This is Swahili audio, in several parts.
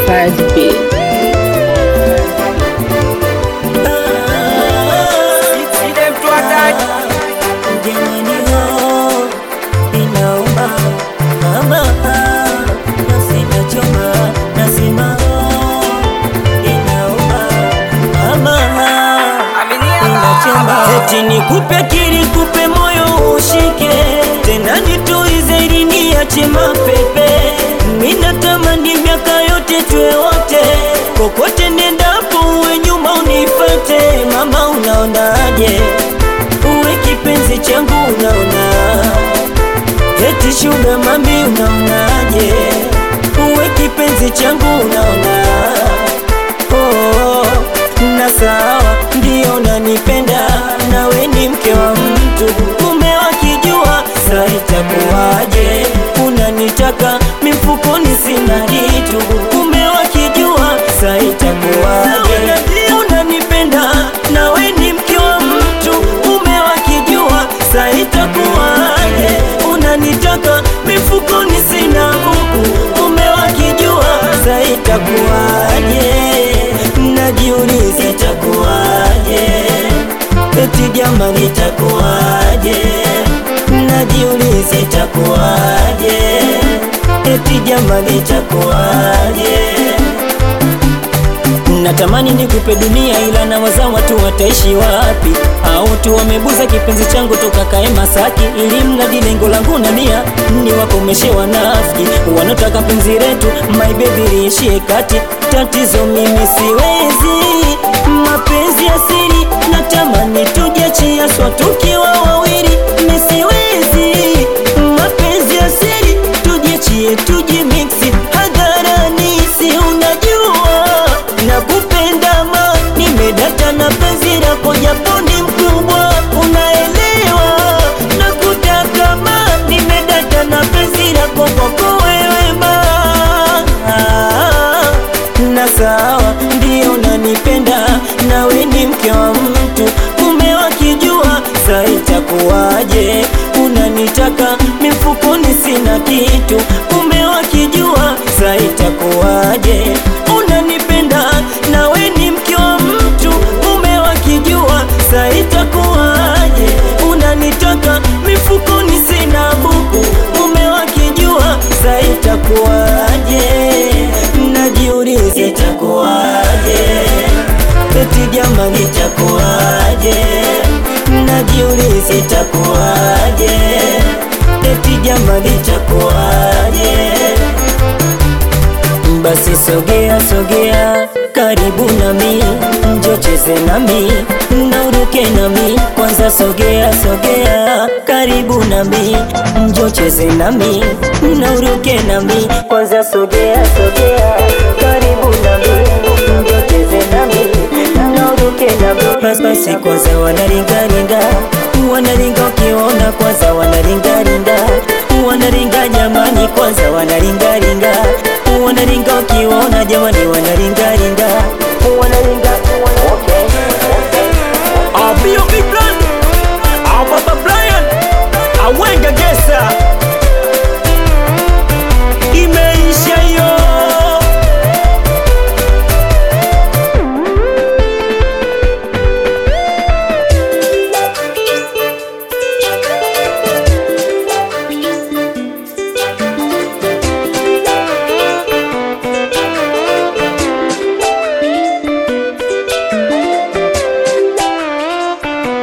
Modified beat. Eti nikupe akili kupe moyo ushike tena nituize ili niache mapepe mina tamani miaka yote tuwe wote kokote nendapo uwe nyuma unifate mama unaonaje uwe kipenzi changu unaona eti shuga mami unaonaje uwe kipenzi changu unaona oh, na sawa ndio nanipenda nawe ni mke wa mtu mume wakijua sa itakuwaje unanitaka mifukoni sina kitu mume wakijua sa itakuwaje unanipenda nawe ni mke wa mtu mume wakijua sa itakuwaje unanitaka mifukoni sina buku mume wakijua sa itakuwaje najiuliza itakuwaje eti jamani itakuwaje najiuliza itakuwaje eti jamani itakuwaje natamani nikupe dunia ila na waza watu wataishi wapi au tu wamebuza kipenzi changu toka kae Masaki ili mradi lengo langu na nia ni wakomeshe wanafiki wanataka penzi letu my baby liishie kati tatizo mimi siwezi mapenzi asili natamani tujiachia swa tukiwa wawili mimi siwezi mapenzi asili tujiachie tujimiksi hadharani si unajua nakupenda ma nimedata na penzi lako japo ni mkubwa unaelewa nakutaka ma nimedata na penzi lako kwako wewe ma na sawa ndio nanipenda nawe ni mke wa mtu mume wakijua sa itakuwaje unanitaka mifukoni sina kitu mume wakijua sa itakuwaje unanipenda nawe ni mke wa mtu mume wakijua sa itakuwaje unanitaka mifukoni sina buku mume wakijua sa itakuwaje najiuliza itakuwaje eti jamani itakuwaje najiuliza itakuwaje eti jamani itakuwaje basi sogea sogea karibu nami njo cheze nami na uruke nami kwanza sogea sogea karibu nami njo cheze nami na uruke nami kwanza sogea sogea karibu nami njo cheze nami na uruke nami basi basi kwanza wanaringaringa wanaringa ukiona kwanza wanaringaringa wanaringa jamani kwanza wanaringaringa wanaringa ukiona jamani wanaringaringa wanaringa okay, okay. I'll be your big plan. I'll Papa Brian. I went Gesa. Imeisha yo.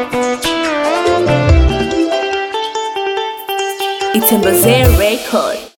It's a Bazir record.